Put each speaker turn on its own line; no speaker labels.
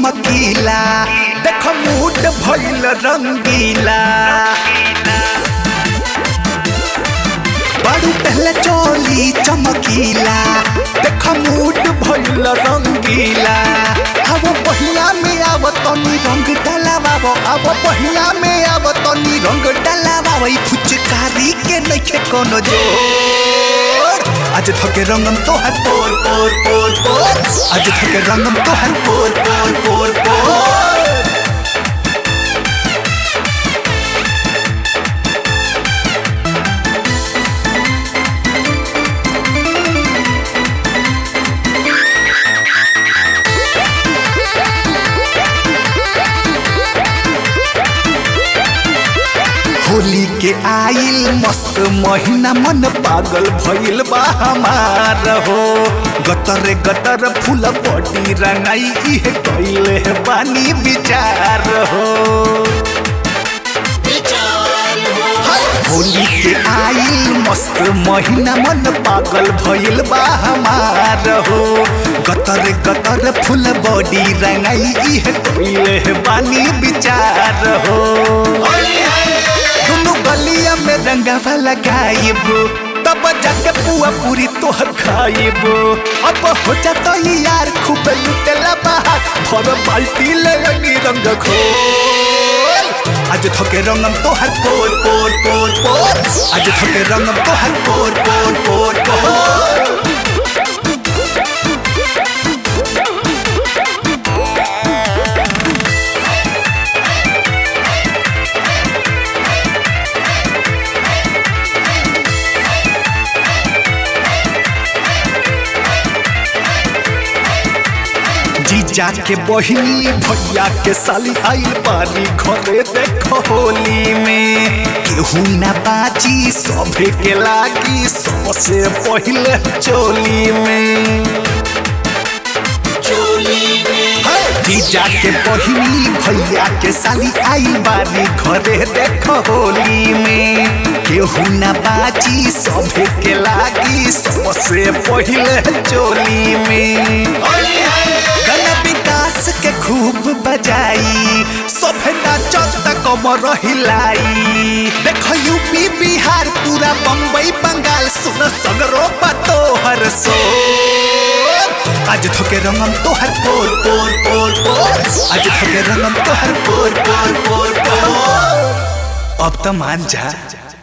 चमकीला देख मूड भइल रंगीला बारू पहले चोली चमकीला देख मूड भइल रंगीला अब पहिला में आव तनी रंग डलावावो अब पहिला में आव तनी रंग डलावावो ई फुचकारी के नइखे कोनो जोर आज थके रंगम तोहर पोर पोर पोर पोर आज थके रंगम तोहर पोर पोर पोर पोर होली के आइल मस्त महीना मन पागल भइल बा हमार हो गतर गतर फूल पटी रंगाई इहे कइले बानी विचार हो हाय, होली के आइल मस्त महीना मन पागल भइल बा हमार हो गतर गतर फूल बॉडी रंगाई इहे कइले बानी विचार हो दोनों गलिया में रंगावा लगाइब तब जाके पुआ पूरी तोहर खाइब अब हो जाता ये यार खूब लुटेला बाहर भर बाल्टी ले लगी रंग खोल आज थके रंगम तोहर पोर पोर पोर पोर आज थके रंगम तोहर पोर पोर पोर पोर जीजा के बहिनी भैया के साली आइल बारी घरे देख होली में केहू ना बाजी सभे के लागी सबसे पहिले चोली में है, जीजा के बहिनी भैया के साली आइल बारी घरे देख होली में केहू ना बाजी सभे के लागी सबसे पहिले चोली में गाना विकास के खूब बजाई सभे नाचत कमर हिलाई देख यूपी बिहार पूरा बम्बई बंगाल सुन सगरो तोहर सोर आज थके रंगम तोहर पोर पोर पोर पोर आज थके रंगम तोहर पोर पोर पोर पोर अब तो मान जा